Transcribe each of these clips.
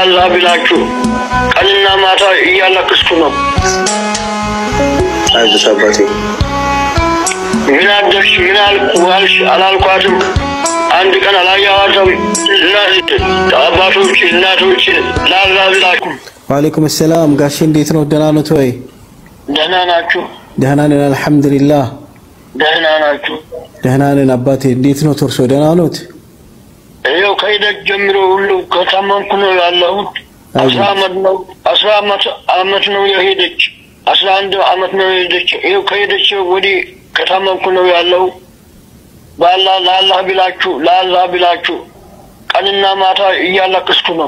ለአላህ ብላችሁ ቀንና ማታ እያለቅስኩ ነው። አይዞሽ አባቴ። ምን አደርሽ ምን አልኩ አልሽ አላልኳትም። አንድ ቀን አላየኋትም። እናት አባቶች እናቶች ለአላህ ብላችሁ ዋሌኩም ሰላም ጋሼ፣ እንዴት ነው? ደህና ኖት ወይ? ደህና ናችሁ? ደህና ነን አልሐምዱሊላህ። ደህና ናችሁ? ደህና ነን አባቴ። እንዴት ነው እርሶ? ደህና ኖት? ይኸው ከሂደት ጀምሮ ሁሉ ከታመምኩ ነው ያለሁት። አስራ አመት ነው አስራ አመት አመት ነው የሄደች አስራ አንድ አመት ነው የሄደች። ይኸው ከሄደች ወዲህ ከታመምኩ ነው ያለው። በአላህ ለአላህ ብላችሁ ለአላህ ብላችሁ ቀንና ማታ እያለቅስኩ ነው።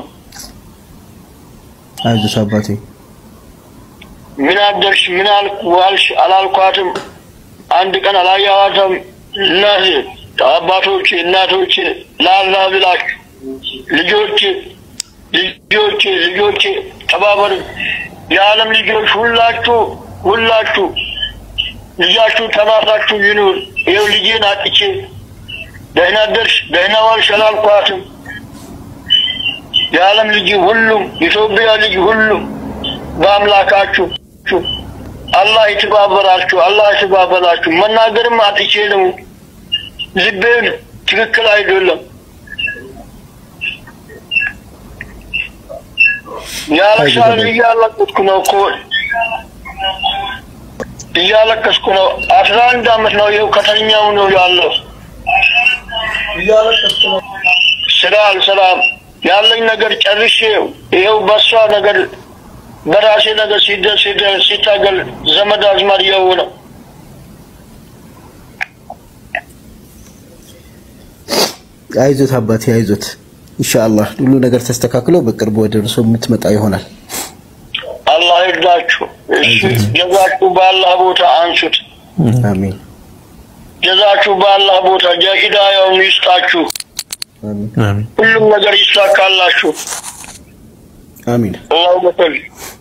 አይዞሽ አባቴ። ምን አደርሽ ምን አልኩ አልሽ አላልኳትም። አንድ ቀን አላየኋትም። እናት አባቶች እናቶች ለአላህ ብላችሁ ልጆች ልጆች ልጆች ተባበሩ። የዓለም ልጆች ሁላችሁ ሁላችሁ ልጃችሁ ተባብራችሁ ይኑር። ይኸው ልጄን አጥቼ ደህና ደርሽ ደህና ዋልሽ አላልኳትም። የዓለም ልጅ ሁሉም ኢትዮጵያ ልጅ ሁሉም በአምላካችሁ አላህ ይተባበራችሁ፣ አላህ ይተባበራችሁ። መናገርም አጥቼ ነው። ልቤን ትክክል አይደለም። ያለቅሳል። እያለቀስኩ ነው እኮ እያለቀስኩ ነው። አስራ አንድ አመት ነው ይኸው ከተኛው ነው ያለው። እያለቀስኩ ነው። ስራ አልሰራም። ያለኝ ነገር ጨርሼ ይኸው በሷ ነገር በራሴ ነገር ሲደ- ሲደ- ሲታገል ዘመድ አዝማድ የው ነው። አይዞት አባቴ አይዞት። ኢንሻአላህ ሁሉ ነገር ተስተካክሎ በቅርቡ ወደ እርሶ የምትመጣ ይሆናል። አላህ ይርዳችሁ። እሺ ጀዛችሁ በአላህ ቦታ አንሱት። አሚን ጀዛችሁ በአላህ ቦታ ሂዳያውን ይስጣችሁ። አሚን ሁሉም ነገር ይሳካላችሁ። አሚን። አላሁ ሰል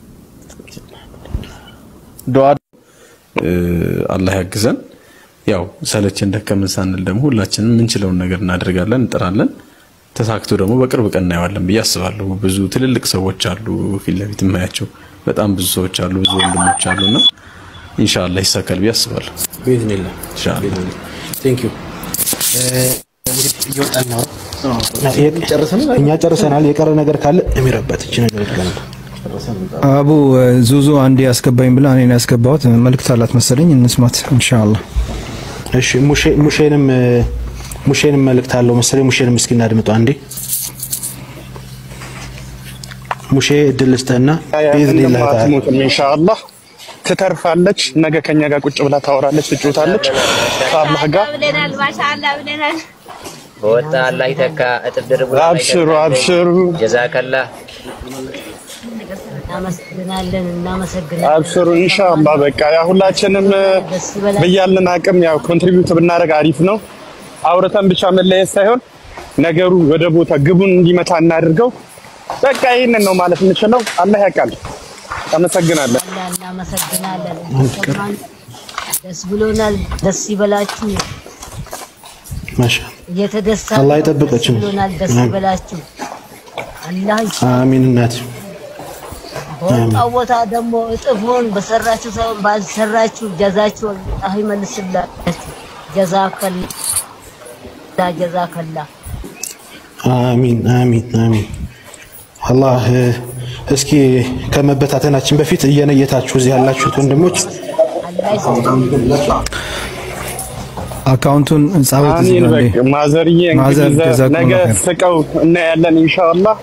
ዱዓ እ፣ አላህ ያግዘን። ያው ሰለችን ደከመን ሳንል ደግሞ ሁላችንም የምንችለውን ነገር እናደርጋለን፣ እንጥራለን። ተሳክቶ ደግሞ በቅርብ ቀን እናየዋለን ብዬ አስባለሁ። ብዙ ትልልቅ ሰዎች አሉ፣ ፊት ለፊት የማያቸው በጣም ብዙ ሰዎች አሉ፣ ብዙ ወንድሞች አሉና ኢንሻአላህ ይሳካል ብዬ አስባለሁ። ቢኢዝኒላህ ኢንሻአላህ ቴንክ ዩ። እንግዲህ እየወጣን ነው። ጨርሰናል። እኛ ጨርሰናል። የቀረ ነገር ካለ የሚረበት እቺ ነገር ይገናል። አቡ ዙዙ አንዴ ያስገባኝ ብላ እኔን ያስገባሁት መልእክት አላት መሰለኝ። እንስማት ኢንሻአላህ። እሺ ሙሼ ሙሼንም ሙሼንም መልእክት አለው መሰለኝ። ሙሼንም እስኪ እናድምጡ አንዴ። ሙሼ እድል ልስጥህና ቢኢዝኒላህ ተዓላ አትሞትም ኢንሻአላህ ትተርፋለች። ነገ ከኛ ጋር ቁጭ ብላ ታወራለች፣ ትጫወታለች ከአላህ ጋር። ብለናል። ማሻአላ ብለናል። በወጣ አላህ ይተካ እጥፍ ድርቡ አብሽሩ አብሽሩ ጀዛከላ እናመሰግናለን እናመሰግናለን። አብሽሩ ኢንሻአላህ። በቃ ያ ሁላችንም በያለን አቅም ያው ኮንትሪቢዩት ብናደርግ አሪፍ ነው። አውርተን ብቻ መለየት ሳይሆን ነገሩ ወደ ቦታ ግቡን እንዲመታ እናድርገው። በቃ ይህንን ነው ማለት የምችለው። አላህ ያውቃል። አመሰግናለን። አላህ እናመሰግናለን። ሰማን ደስ ብሎናል። ደስ ይበላችሁ። ማሻ እየተደሳ አላህ ይጠብቃችሁ። ብሎናል። ደስ አሜን። ይበላችሁ። አላህ አሚን እናት በወጣው ቦታ ደግሞ እጥፉን በሰራችሁ ሳይሆን ባልሰራችሁ ጀዛችሁ አላህ ይመልስላችሁ። ጀዛከላ ጀዛከላ አሚን አሚን አሚን። አላህ እ፣ እስኪ ከመበታተናችን በፊት እየነየታችሁ እዚህ ያላችሁት ወንድሞች አካውንቱን ጻፉት እዚህ አሚን። ጋር እንዴ። በቃ ማዘርዬ ማዘር እንግዲህ ዘ- ጀዛኩም ነገ ኸይር። ስቀው እናያለን ኢንሻአላህ።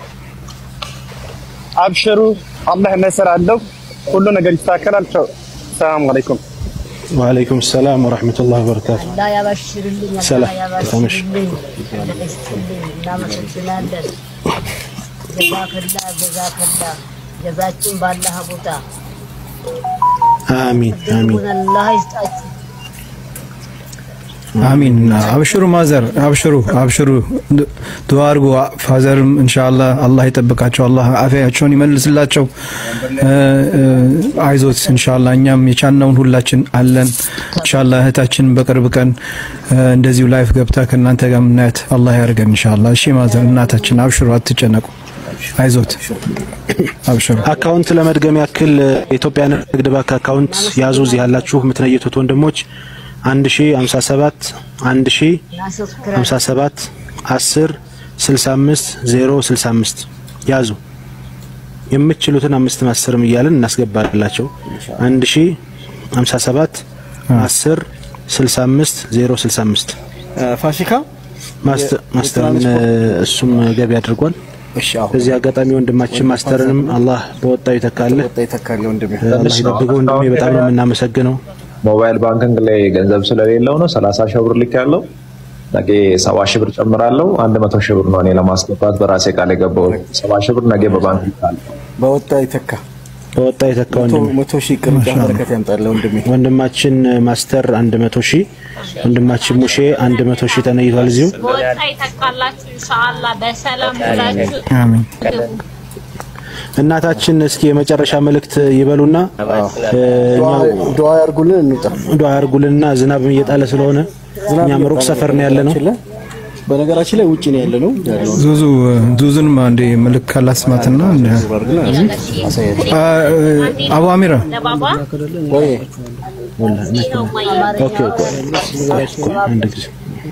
አብሽሩ፣ አላህ ነስር አለው። ሁሉ ነገር ይስተካከላል። ቻው፣ ሰላም አለይኩም። ወአለይኩም ሰላም ወራህመቱላሂ ወበረካቱ። አላህ ያባሽርልኝ፣ ሰላም፣ አላህ ተመሽ። ያባሽርልኝ፣ አላህ ይስጥልኝ። እናመሰግናለን። ጀዛከላ ጀዛከላ ጀዛችን ባላህ ቦታ አሚን አሚን ድርቡን አላህ ይስጣችሁ። አሚን። አብሽሩ ማዘር፣ አብሽሩ አብሽሩ፣ ዱዓ አድርጉ። ፋዘርም ኢንሻአላህ አላህ ይጠብቃቸው፣ አላህ አፊያቸውን ይመልስላቸው። እ፣ እ፣ አይዞት ኢንሻአላህ። እኛም የቻልነውን ሁላችን አለን ኢንሻአላህ። እህታችን በቅርብ ቀን እ፣ እንደዚሁ ላይፍ ገብታ ከእናንተ ጋር የምናያት አላህ ያደርገን ኢንሻአላህ። እሺ ማዘር፣ እናታችን አብሽሩ፣ አትጨነቁ። አይዞት አብሽሩ። አካውንት ለመድገም ያክል የኢትዮጵያ ንግድ ባንክ አካውንት ያዙ። እዚህ ያላችሁ የምትነይቱት ወንድሞች 1057 1057 10 65 065 ያዙ። የምትችሉትን አምስት አስርም እያልን እናስገባላቸው። 1057 10 65 065 ፋሲካ ማስተርን እሱም ገቢ አድርጓል። በዚህ አጋጣሚ ወንድማችን ማስተርንም አላህ በወጣው ይተካልህ፣ ይተካል ወንድሜ። አላህ ይጠብቀው ወንድሜ። በጣም ነው የምናመሰግነው። ሞባይል ባንኪንግ ላይ ገንዘብ ስለሌለው ነው ሰላሳ ሺህ ብር ልክ ያለው ነገ ሰባ ሺህ ብር ጨምራለሁ። አንድ መቶ ሺህ ብር ነው እኔ ለማስገባት በራሴ ቃል የገባው ሰባ ሺህ ብር ነገ በባንክ ይልካል። በወጣ ይተካ በወጣ ይተካ ወንድሜ። መቶ ሺህ ቅርንጫፍ በረከት ያምጣልህ ወንድሜ። ወንድማችን ማስተር አንድ መቶ ሺህ ወንድማችን ሙሼ አንድ መቶ ሺህ ተነይቷል እዚሁ በወጣ ይተካላችሁ ኢንሻአላህ በሰላም ብላችሁ አሜን። እናታችን እስኪ የመጨረሻ መልእክት ይበሉና እኛው ዱዓ ያርጉልን እንውጣ። ዱዓ ያርጉልንና ዝናብም እየጣለ ስለሆነ እኛም ሩቅ ሰፈር ነው ያለ ነው። በነገራችን ላይ ውጭ ነው ያለ ነው ያለው ዙዙ ዙዙንም አንዴ መልክ ካላስማትና አቡ አሚራ ለባባ ወይ ኦኬ ቆይ አንድ ጊዜ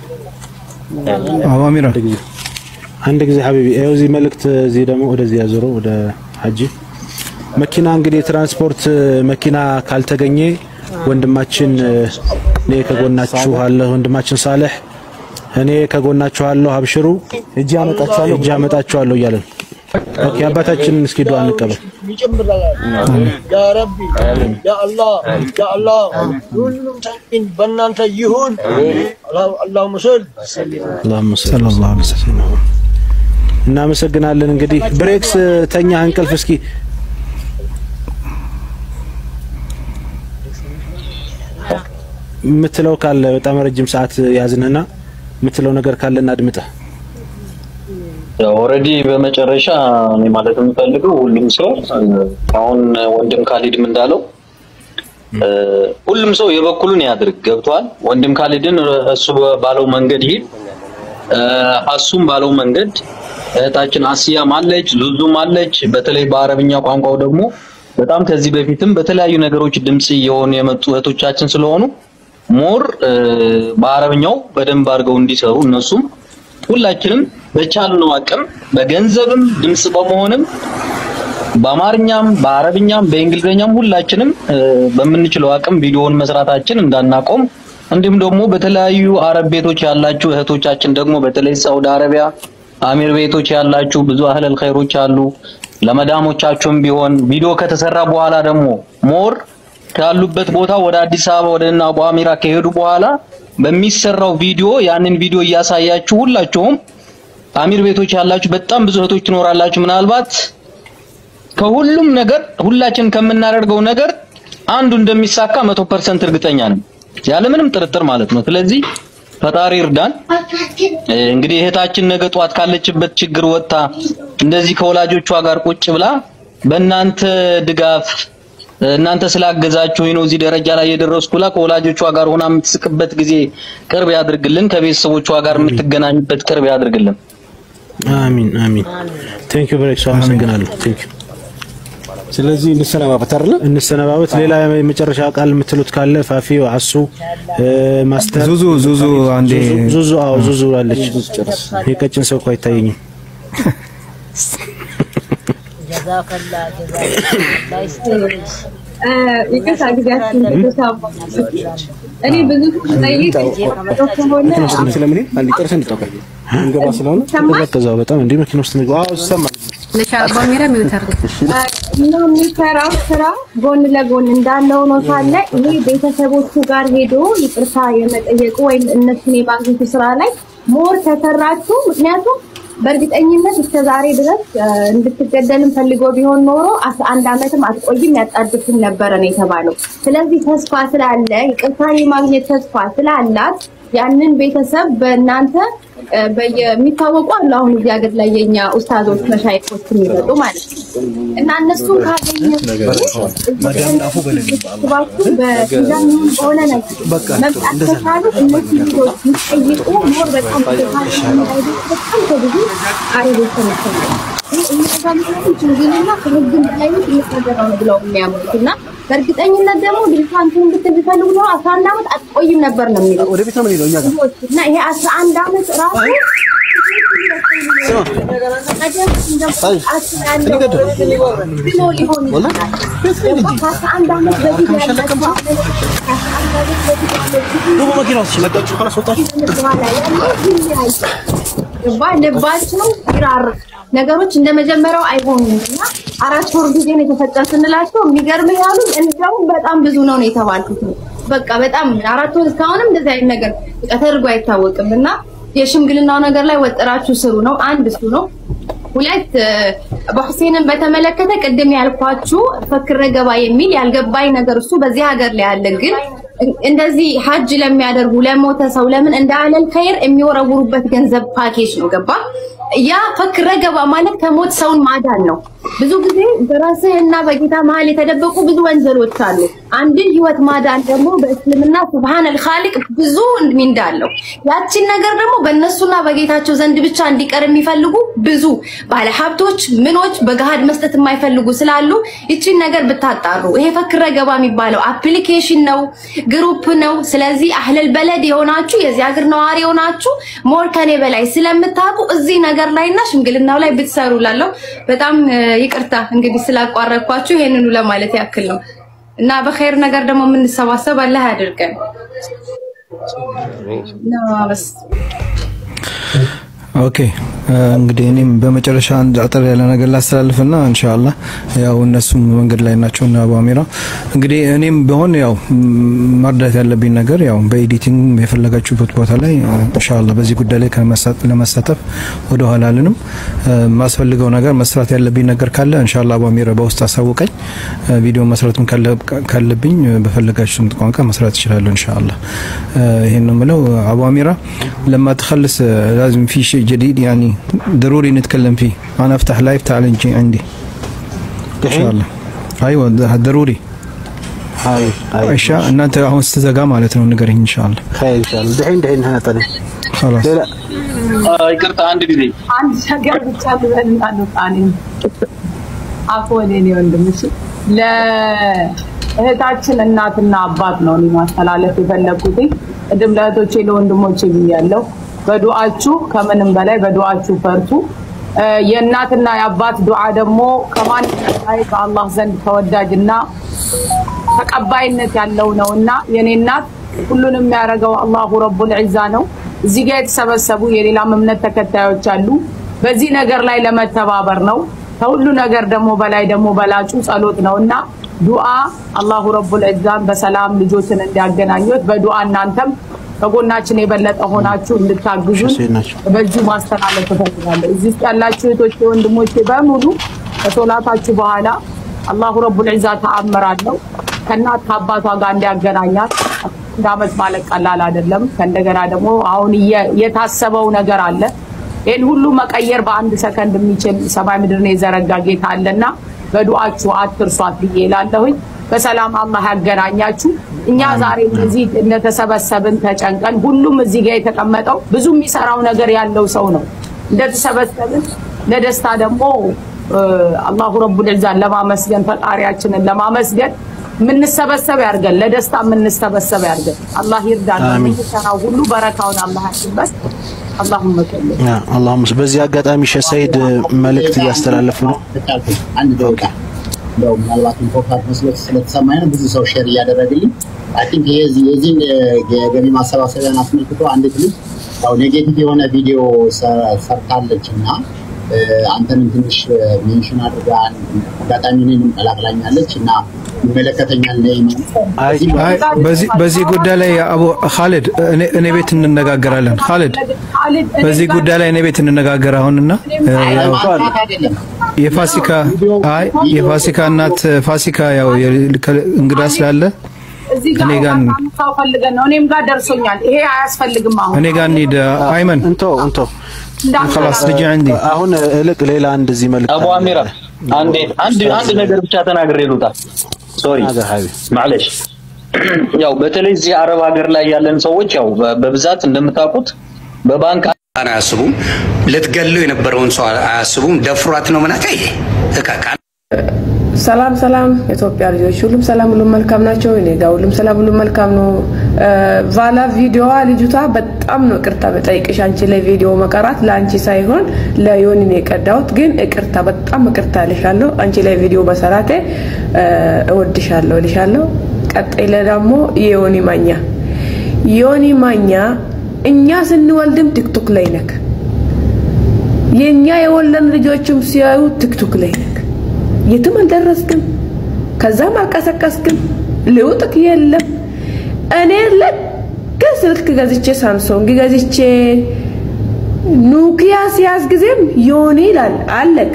አቡ አሚራ አንድ ጊዜ ሀቢቢ ይኸው እዚህ መልእክት እዚህ ደግሞ ወደዚህ ያዞረው ወደ ሀጂ መኪና እንግዲህ ትራንስፖርት መኪና ካልተገኘ ወንድማችን እኔ ከጎናችሁ አለ ወንድማችን ሳልህ እኔ ከጎናችሁ አለሁ አብሽሩ እጅ አመጣችኋለሁ እጅ አመጣችኋለሁ እያለን ኦኬ አባታችንን እስኪ ዱዓ እንቀበል ይጨምራል። ያ ረቢ ያ አላህ ያ አላህ ሁሉም ተሚን በእናንተ ይሁን። አላሁመ ሰል አላሁመ ሰለላሁ ዐለይሂ ወሰለም እናመሰግናለን። እንግዲህ ብሬክስ ተኛ እንቅልፍ እስኪ የምትለው ካለ በጣም ረጅም ሰዓት ያዝንና የምትለው ነገር ካለ እናድምጥህ። ኦልሬዲ በመጨረሻ እኔ ማለት የምፈልገው ሁሉም ሰው አሁን ወንድም ካሊድም እንዳለው ሁሉም ሰው የበኩሉን ያድርግ። ገብቷል። ወንድም ካሊድን እሱ ባለው መንገድ ይሄድ፣ አሱም ባለው መንገድ እህታችን አስያም አለች፣ ዙዙም አለች። በተለይ በአረብኛ ቋንቋው ደግሞ በጣም ከዚህ በፊትም በተለያዩ ነገሮች ድምጽ እየሆኑ የመጡ እህቶቻችን ስለሆኑ ሞር በአረብኛው በደንብ አድርገው እንዲሰሩ እነሱም ሁላችንም በቻልነው አቅም በገንዘብም ድምጽ በመሆንም በአማርኛም በአረብኛም በእንግሊዝኛም ሁላችንም በምንችለው አቅም ቪዲዮውን መስራታችን እንዳናቆም እንዲሁም ደግሞ በተለያዩ አረብ ቤቶች ያላችሁ እህቶቻችን ደግሞ በተለይ ሳውዲ አረቢያ አሚር ቤቶች ያላችሁ ብዙ አህለል ኸይሮች አሉ። ለመዳሞቻችሁም ቢሆን ቪዲዮ ከተሰራ በኋላ ደግሞ ሞር ካሉበት ቦታ ወደ አዲስ አበባ ወደ እና አቡ አሚራ ከሄዱ በኋላ በሚሰራው ቪዲዮ ያንን ቪዲዮ እያሳያችሁ ሁላችሁም አሚር ቤቶች ያላችሁ በጣም ብዙ እህቶች ትኖራላችሁ። ምናልባት ከሁሉም ነገር ሁላችን ከምናደርገው ነገር አንዱ እንደሚሳካ መቶ ፐርሰንት እርግጠኛ ነን፣ ያለምንም ጥርጥር ማለት ነው። ስለዚህ ፈጣሪ እርዳን። እንግዲህ እህታችን ነገ ጧት ካለችበት ችግር ወጥታ እንደዚህ ከወላጆቿ ጋር ቁጭ ብላ በእናንተ ድጋፍ እናንተ ስላገዛችሁኝ ነው እዚህ ደረጃ ላይ የደረስኩ ብላ ከወላጆቿ ጋር ሆና የምትስቅበት ጊዜ ቅርብ ያድርግልን። ከቤተሰቦቿ ጋር የምትገናኝበት ቅርብ ያድርግልን። አሚን አሚን። ቴንክ ዩ ብሬክስ አመሰግናለሁ። ቴንክ ዩ። ስለዚህ እንሰነባበት አይደለ? እንሰነባበት። ሌላ የመጨረሻ ቃል የምትሉት ካለ ፋፊ፣ አሱ፣ ማስተር ዙዙ ዙዙ አንዴ ዙዙ አዎ ዙዙ አለች። የቀጭን ሰው እኮ አይታየኝም። ጀዛከላ ጀዛከላ ይስጥልሽ። ይቅርታ ጊዜያችን ተሳባ እኔ ብዙ ጠይቅ ከሆነ ስለምን አንድ ጨርሰን እንጠቀም እንገባ ስለሆነ ከዛው በጣም እንዲህ መኪና ውስጥ ንግባ። አዎ ይሰማል። ባሚራ ሚውተር እና የሚሰራው ስራ ጎን ለጎን እንዳለ ሆኖ ሳለ ይሄ ቤተሰቦቹ ጋር ሄዶ ይቅርታ የመጠየቁ ወይም እነሱን የማግኘቱ ስራ ላይ ሞር ተሰራችሁ። ምክንያቱም በእርግጠኝነት እስከ ዛሬ ድረስ እንድትገደልም ፈልጎ ቢሆን ኖሮ አስራ አንድ ዓመትም አትቆይም ያጣድፍም ነበረ ነው የተባለው። ስለዚህ ተስፋ ስላለ ይቅርታ የማግኘት ተስፋ ስላላት ያንን ቤተሰብ በእናንተ የሚታወቁ አሉ። አሁን እዚህ ሀገር ላይ የኛ ኡስታዞች መሻይኮች የሚመጡ ማለት ነው እና እነሱን ካገኘ ባችሁ በሚዛን በሆነ ነገር መምጣት ከቻሉ እነዚህ ልጆች የሚጠይቁ ሞር በጣም በጣም ከብዙ አረቦች ተመሰለ እነዛ ምክንያቱም ሽምግልና ከህግም በላይ ነው ትልቅ ነገር ነው ብለው የሚያምኑት እና በእርግጠኝነት ደግሞ ድርሳንቱን ብትል ቢፈልጉ ነው አስራ አንድ ዓመት አትቆይም ነበር ነው የሚለው ወደ ቤት ነው የምንሄደው እኛ ጋር እና ይሄ አስራ አንድ ዓመት ራሱ ብሎ ሊሆን ይችላል። ደግሞ ከአስራ አንድ ዓመት በፊት ያለችው ደግሞ መኪና ውስጥ መጣችሁ ኋላ ወጣችሁ ገባ ልባቸው ይራርቅ ነገሮች እንደ መጀመሪያው አይሆኑም እና አራት ወር ጊዜ ነው የተፈጠረ ስንላቸው የሚገርም ያሉ እንደውም በጣም ብዙ ነው ነው የተባልኩት በቃ በጣም አራት ወር እስካሁንም እንደዚህ አይነት ነገር በቃ ተደርጎ አይታወቅም እና የሽምግልናው ነገር ላይ ወጥራችሁ ስሩ ነው አንድ እሱ ነው ሁለት በሁሴንን በተመለከተ ቅድም ያልኳችሁ ፈክረ ገባ የሚል ያልገባኝ ነገር እሱ በዚህ ሀገር ላይ ያለ ግን እንደዚህ ሀጅ ለሚያደርጉ ለሞተ ሰው ለምን እንደ አለል ከይር የሚወረውሩበት ገንዘብ ፓኬጅ ነው ገባ ያ ፈክረ ገባ ማለት ከሞት ሰውን ማዳን ነው ብዙ ጊዜ በራስህ እና በጌታ መሀል የተደበቁ ብዙ ወንጀሎች አሉ አንድን ህይወት ማዳን ደግሞ በእስልምና ሱብሃነል ኻሊቅ ብዙ ሚንዳ አለው ያቺን ነገር ደግሞ በእነሱና በጌታቸው ዘንድ ብቻ እንዲቀር የሚፈልጉ ብዙ ባለሀብቶች ምኖች በገሃድ መስጠት የማይፈልጉ ስላሉ ይቺን ነገር ብታጣሩ ይሄ ፈክረ ገባ የሚባለው አፕሊኬሽን ነው ግሩፕ ነው ስለዚህ አህለል በለድ የሆናችሁ የዚህ ሀገር ነዋሪ የሆናችሁ ሞር ከኔ በላይ ስለምታውቁ እዚህ ነገር ላይና ሽምግልናው ላይ ብትሰሩ ላለው በጣም ይቅርታ እንግዲህ ስላቋረጥኳችሁ ይሄንኑ ለማለት ያክል ነው እና በኸይር ነገር ደግሞ የምንሰባሰብ አላህ ያድርገን እና በስ ኦኬ እንግዲህ እኔም በመጨረሻ አንድ አጠር ያለ ነገር ላስተላልፍና ኢንሻአላህ ያው እነሱም መንገድ ላይ ናቸው እና አቡ አሚራ እንግዲህ እኔም ቢሆን ያው መርዳት ያለብኝ ነገር ያው በኤዲቲንግ የፈለጋችሁበት ቦታ ላይ ኢንሻአላህ በዚህ ጉዳይ ላይ ለመሳተፍ ወደ ኋላ አልንም። ማስፈልገው ነገር መስራት ያለብኝ ነገር ካለ ኢንሻአላህ አቡ አሚራ በውስጥ አሳውቀኝ። ቪዲዮ መስራትም ካለብኝ በፈለጋችሁት ቋንቋ መስራት እችላለሁ ኢንሻአላህ። ይሄን ነው የምለው። አቡ አሚራ لما تخلص لازم في شيء جديد يعني ضروري نتكلم فيه انا افتح لايف تعال نجي عندي ان شاء الله ايوه ده ضروري هاي እሺ እናንተ አሁን ስትዘጋ ማለት ነው ንገረኝ ኢንሻአላህ خير ان شاء الله دحين دحين هنا طلع خلاص لا لا ይቅርታ አንድ ጊዜ አንድ ነገር ብቻ ልበልና ልውጣኔ አፎ እኔ ወንድምሽ ለእህታችን እናትና አባት ነው እኔ ማስተላለፍ የፈለግኩት ቅድም ለእህቶቼ ለወንድሞቼ ብያለሁ በዱዓችሁ ከምንም በላይ በዱዓችሁ ፈርቱ የእናትና የአባት ዱዓ ደግሞ ከማንም በላይ በአላህ ዘንድ ተወዳጅና ተቀባይነት ያለው ነውና የኔ እናት ሁሉንም የሚያደርገው አላሁ ረቡል ዒዛ ነው እዚህ ጋር የተሰበሰቡ የሌላም እምነት ተከታዮች አሉ በዚህ ነገር ላይ ለመተባበር ነው ከሁሉ ነገር ደግሞ በላይ ደግሞ በላጩ ጸሎት ነውና ዱዓ አላሁ ረቡል ዒዛን በሰላም ልጆችን እንዲያገናኙት በዱዓ እናንተም ከጎናችን የበለጠ ሆናችሁ እንድታግዙን በዚሁ ማስተላለፍ እፈልጋለሁ። እዚህ ውስጥ ያላችሁ እህቶቼ፣ ወንድሞቼ በሙሉ ከሶላታችሁ በኋላ አላሁ ረቡል ዒዛ ተአምር አለው ከእናት ከአባቷ ጋር እንዲያገናኛት እንደ ዓመት ማለት ቀላል አይደለም። ከእንደገና ደግሞ አሁን የታሰበው ነገር አለ። ይህን ሁሉ መቀየር በአንድ ሰከንድ የሚችል ሰማይ ምድርን የዘረጋ ጌታ አለና በዱዓችሁ አትርሷት ብዬ እላለሁኝ። በሰላም አላህ ያገናኛችሁ። እኛ ዛሬ እዚህ እንደተሰበሰብን ተጨንቀን ሁሉም እዚህ ጋር የተቀመጠው ብዙ የሚሰራው ነገር ያለው ሰው ነው። እንደተሰበሰብን ለደስታ ደግሞ አላሁ ረቡል ዒዛን ለማመስገን ፈጣሪያችንን ለማመስገን የምንሰበሰብ ያድርገን፣ ለደስታ የምንሰበሰብ ያድርገን። አላህ ይርዳን። የምንሰራው ሁሉ በረካውን አላህ ያስበት። አላሁመ ሰሊ አላሁም በዚህ አጋጣሚ ሼህ ሰይድ መልእክት እያስተላለፉ ነው። አንድ ደቂቃ እንደው ምናልባት ኢምፖርታንት መስሎት ስለተሰማኝ ነው ብዙ ሰው ሼር እያደረግልኝ አይ ቲንክ ይሄ የዚህን የገቢ ማሰባሰቢያን አስመልክቶ አንዲት ልጅ ያው ኔጌቲቭ የሆነ ቪዲዮ ሰርታለች እና አንተንም ትንሽ ሜንሽን አድርጋ አጋጣሚ እኔንም ቀላቅላኛለች እና ይመለከተኛል በዚህ ጉዳይ ላይ አቡ ካሊድ እኔ ቤት እንነጋገራለን። ካሊድ በዚህ ጉዳይ ላይ እኔ ቤት እንነጋገር አሁንና የፋሲካ አይ የፋሲካ እናት ፋሲካ ያው እንግዳ ስላለ እዚህ ጋር ሰው ፈልገን ነው። እኔም ጋር ደርሶኛል። ይሄ አያስፈልግም። አሁን እኔ ጋር እንሂድ አይመን እንቶ እንቶ خلاص ልጅ عندي አሁን እልቅ ሌላ አንድ እዚህ መልእክት አቡ አሚራ አንድ አንድ አንድ ነገር ብቻ ተናግሬ ልውጣ። ሶሪ ማለሽ ያው በተለይ እዚህ አረብ ሀገር ላይ ያለን ሰዎች ያው በብዛት እንደምታውቁት በባንክ አያስቡም። ልትገለው የነበረውን ሰው አያስቡም። ደፍሯት ነው ምናት ይሄ እቃቃ ሰላም ሰላም የኢትዮጵያ ልጆች ሁሉም ሰላም ሁሉም መልካም ናቸው። እኔ ጋር ሁሉም ሰላም ሁሉም መልካም ነው። ቫላ ቪዲዮዋ ልጅቷ በጣም ነው ይቅርታ በጠይቅሽ አንቺ ላይ ቪዲዮ መቀራት ለአንቺ ሳይሆን ለዮኒ ነው የቀዳሁት። ግን ይቅርታ በጣም ይቅርታ እልሻለሁ። አንቺ ላይ ቪዲዮ በሰራቴ እወድሻለሁ እልሻለሁ። ቀጣይ ላይ ደግሞ የዮኒ ማኛ ዮኒ ማኛ እኛ ስንወልድም ቲክቶክ ላይ ነክ የእኛ የወለን ልጆችም ሲያዩ ቲክቶክ ላይ ነክ የትም አልደረስክም፣ ከዛም አልቀሰቀስክም፣ ልውጥክ የለም። እኔ ልክ ስልክ ገዝቼ ሳምሶንግ ገዝቼ ኑኪያ ሲያዝ ጊዜም ዮኒ ይላል አለክ።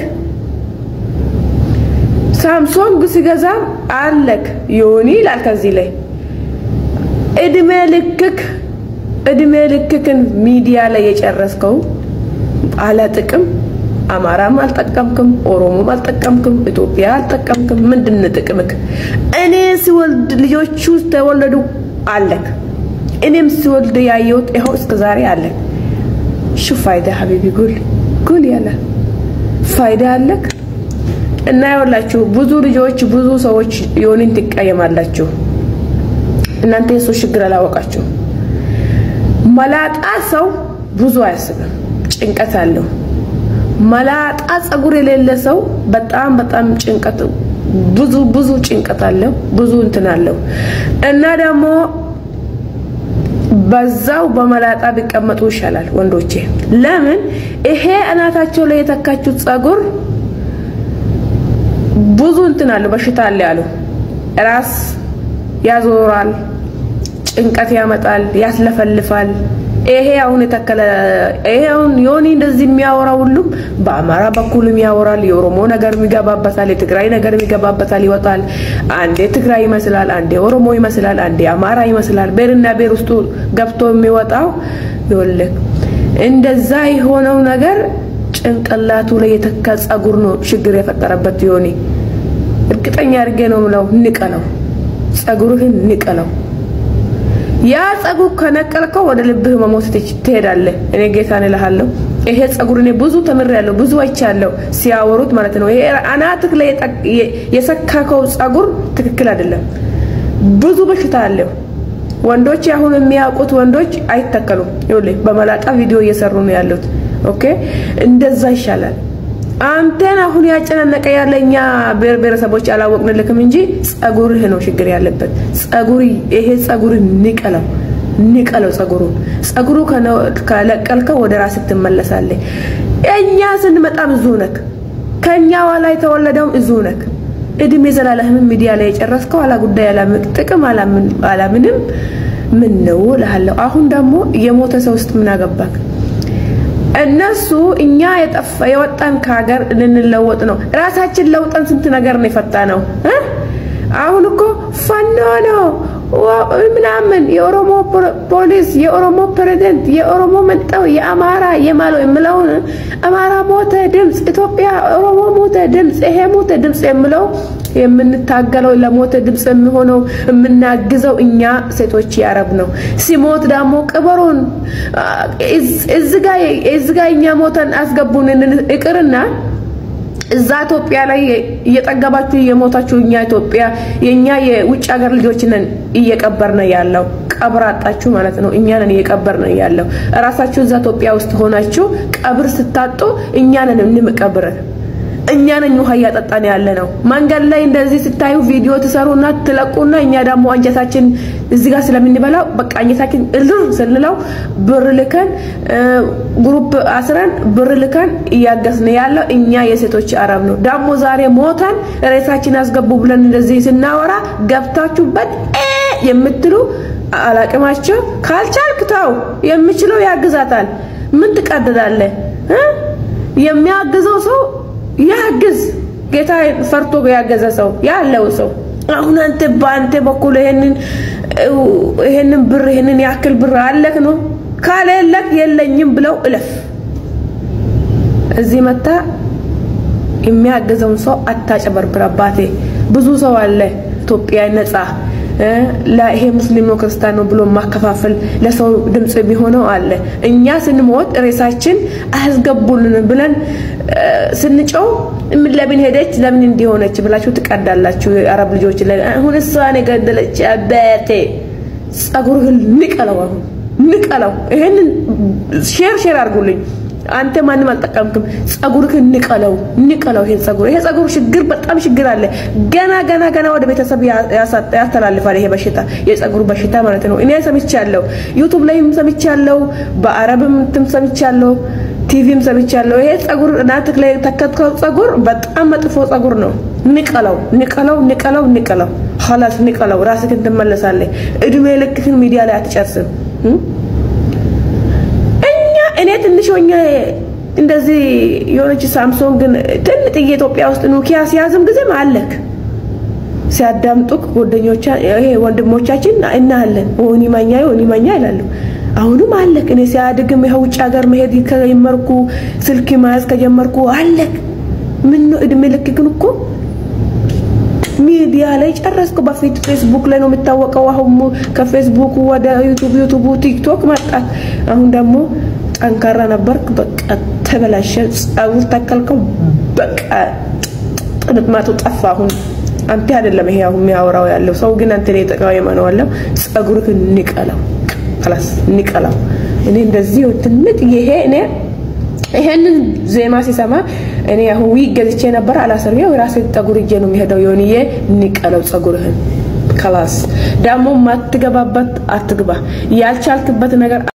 ሳምሶንግ ሲገዛም አለክ ዮኒ ይላል። ከዚህ ላይ እድሜ ልክክ እድሜ ልክክን ሚዲያ ላይ የጨረስከው አለ ጥቅም አማራም አልጠቀምክም፣ ኦሮሞም አልጠቀምክም፣ ኢትዮጵያ አልጠቀምክም። ምንድን ነው ጥቅምክ? እኔ ሲወልድ ልጆቹ ተወለዱ አለክ። እኔም ሲወልድ ያየሁት ይኸው እስከ ዛሬ አለክ። ሹ ፋይዳ ሀቢቢ ጉል ጉል ያለ ፋይዳ አለክ እና ይኸውላችሁ ብዙ ልጆች ብዙ ሰዎች ዮኒን ትቀየማላችሁ። እናንተ የሱ ችግር አላወቃችሁ። መላጣ ሰው ብዙ አያስብም፣ ጭንቀት አለው። መላጣ ጸጉር የሌለ ሰው በጣም በጣም ጭንቀት ብዙ ብዙ ጭንቀት አለው፣ ብዙ እንትን አለው እና ደግሞ በዛው በመላጣ ቢቀመጡ ይሻላል ወንዶቼ። ለምን ይሄ እናታቸው ላይ የተካችሁት ጸጉር ብዙ እንትን አለው፣ በሽታ አለ ያሉ ራስ ያዞራል፣ ጭንቀት ያመጣል፣ ያስለፈልፋል። ይሄ አሁን የተከለ ይሄ አሁን ዮኒ እንደዚህ የሚያወራ ሁሉም በአማራ በኩልም ያወራል። የኦሮሞ ነገር ይገባበታል፣ የትግራይ ነገር ይገባበታል፣ ይወጣል። አንዴ ትግራይ ይመስላል፣ አንዴ ኦሮሞ ይመስላል፣ አንዴ አማራ ይመስላል። ቤርና ቤር ውስጡ ገብቶ የሚወጣው ይኸውልህ እንደዛ የሆነው ነገር ጭንቅላቱ ላይ የተካ ጸጉር ነው ችግር የፈጠረበት ዮኒ። እርግጠኛ አድርጌ ነው ምለው፣ ንቀለው፣ ጸጉርህን ንቀለው። ያ ጸጉር ከነቀልከው ወደ ልብህ መሞት ትሄዳለህ። እኔ ጌታን እልሃለሁ። ይሄ ጸጉር እኔ ብዙ ተምሬያለሁ፣ ብዙ አይቻለሁ ሲያወሩት ማለት ነው። ይሄ አናትህ ላይ የሰካከው ጸጉር ትክክል አይደለም፣ ብዙ በሽታ አለው። ወንዶች አሁን የሚያውቁት ወንዶች አይተከሉም። ይኸውልህ በመላጣ ቪዲዮ እየሰሩ ነው ያሉት። ኦኬ እንደዛ ይሻላል። አንተን አሁን ያጨናነቀ ያለ እኛ ብሔር ብሔረሰቦች አላወቅንልክም እንጂ ጸጉርህ ነው ችግር ያለበት። ጸጉር ይሄ ጸጉር ንቀለው ንቀለው ጸጉሩን ጸጉሩ ከለቀልከው ወደ ራስህ ትመለሳለህ። እኛ ስንመጣ ብዙ ነክ ከኛ ኋላ የተወለደውም ብዙ ነክ እድሜ ዘላለህም ሚዲያ ላይ የጨረስከው አላ ጉዳይ ጥቅም አላምንም ምን ነው እልሃለሁ። አሁን ደግሞ የሞተ ሰው ውስጥ ምን አገባክ? እነሱ እኛ የጠፋ የወጣን ከሀገር ልንለወጥ ነው። ራሳችን ለውጠን ስንት ነገር ነው የፈታ ነው። አሁን እኮ ፋኖ ነው ምናምን የኦሮሞ ፖሊስ፣ የኦሮሞ ፕሬዝደንት፣ የኦሮሞ መጣው፣ የአማራ የማለው የምለውን አማራ ሞተ ድምፅ፣ ኢትዮጵያ ኦሮሞ ሞተ ድምፅ፣ ይሄ ሞተ ድምፅ የምለው የምንታገለው ለሞተ ድምፅ የሚሆነው የምናግዘው እኛ ሴቶች ያረብ ነው። ሲሞት ደግሞ ቅበሩን እዚጋ እኛ ሞተን አስገቡን ይቅርና እዛ ኢትዮጵያ ላይ እየጠገባችሁ እየሞታችሁ እኛ ኢትዮጵያ የኛ የውጭ ሀገር ልጆች ነን እየቀበርን ያለው ቀብር አጣችሁ ማለት ነው። እኛ ነን እየቀበርን ያለው እራሳችሁ እዛ ኢትዮጵያ ውስጥ ሆናችሁ ቀብር ስታጡ እኛ ነን እንምቀብርን እኛ ነን ውሃ እያጠጣን ያለ ነው። መንገድ ላይ እንደዚህ ስታዩ ቪዲዮ ትሰሩና ትለቁና እኛ ደግሞ አንጀታችን እዚህ ጋር ስለምንበላው በቃ አንጀታችን እልር ስንለው ብር ልከን ግሩፕ አስረን ብር ልከን እያገዝን ያለው እኛ የሴቶች አረብ ነው። ደግሞ ዛሬ ሞተን ሬሳችን አስገቡ ብለን እንደዚህ ስናወራ ገብታችሁበት የምትሉ አላቅማቸው ካልቻልክ ተው፣ የምችለው ያግዛታል። ምን ትቀድዳለህ? የሚያግዘው ሰው ያግዝ። ጌታ ፈርቶ ያገዘ ሰው ያለው ሰው አሁን አንተ በአንተ በኩል ይሄንን ይሄንን ብር ይሄንን ያክል ብር አለክ ነው ካሌለክ የለኝም ብለው እለፍ። እዚህ መታ የሚያግዘውን ሰው አታጨበርብር። አባቴ ብዙ ሰው አለ ኢትዮጵያ ነጻ እ፣ ለይሄ ሙስሊም ነው ክርስቲያን ነው ብሎ ማከፋፈል ለሰው ድምጽ የሚሆነው አለ። እኛ ስንሞት ሬሳችን አያስገቡልን ብለን እ፣ ስንጨው ምን ለምን ሄደች ለምን እንዲሆነች ብላችሁ ትቀዳላችሁ። የአረብ ልጆች ላይ አሁን እሷን የገደለች አባቴ ጸጉርህን ንቀለው፣ አሁን ንቀለው። ይሄንን ሼር ሼር አድርጉልኝ። አንተ ማንም አልጠቀምክም። ጸጉርህን ንቀለው፣ ንቀለው። ይሄን ጸጉር ይሄ ጸጉር ችግር በጣም ችግር አለ። ገና ገና ገና ወደ ቤተሰብ ያ- ያሳ- ያስተላልፋል። ይሄ በሽታ የጸጉር በሽታ ማለት ነው። እኔ ሰምቻለሁ፣ ዩቱብ ላይም ሰምቻለሁ፣ በአረብም እንትን ሰምቻለሁ፣ ቲቪም ሰምቻለሁ። ይሄ ጸጉር እናትህ ላይ ተከትከው ጸጉር በጣም መጥፎ ጸጉር ነው። ንቀለው፣ ንቀለው፣ ንቀለው፣ ንቀለው። ኸላስ ንቀለው። ራስህን ትመለሳለህ። እድሜ ልክህን ሚዲያ ላይ አትጨርስም። እም? እኛ እኔ ትንሽ ሆኜ እንደዚህ የሆነች ሳምሶንግን ትንጥዬ ኢትዮጵያ ውስጥ ኖኪያ ሲያዝም ጊዜም አለክ ሲያዳምጡክ ጓደኞቻ ይሄ ወንድሞቻችን እናያለን። ወኒ ማኛ ወኒ ማኛ ይላሉ። አሁንም አለክ። እኔ ሲያድግም ይኸው ውጭ ሀገር መሄድ ከጀመርኩ ስልክ መያዝ ከጀመርኩ አለክ። ምን ነው እድሜ ልክክን እኮ ሚዲያ ላይ ጨረስኩ። በፊት ፌስቡክ ላይ ነው የሚታወቀው። አሁን ከፌስቡክ ወደ ዩቱብ፣ ዩቱቡ ቲክቶክ መጣ። አሁን ደግሞ ጠንካራ ነበርክ፣ በቃ ተበላሸ። ጸጉር ተከልከው፣ በቃ ጥምጥማቱ ጠፋ። አሁን አንተ አይደለም ይሄ አሁን የሚያወራው ያለው ሰው ግን አንተ ላይ ተቃዋሚ ነው ያለው። ጸጉርህን ንቀለው፣ خلاص ንቀለው። እኔ እንደዚህ ትንጥ ይሄ እኔ ይሄንን ዜማ ሲሰማ እኔ አሁን ዊግ ገዝቼ ነበር አላሰርየው የራሴ ጠጉር እጄ ነው የሚሄደው። የሆንዬ ንቀለው ጸጉርህን ከላስ ደግሞ ማትገባበት አትግባ። ያልቻልክበት ነገር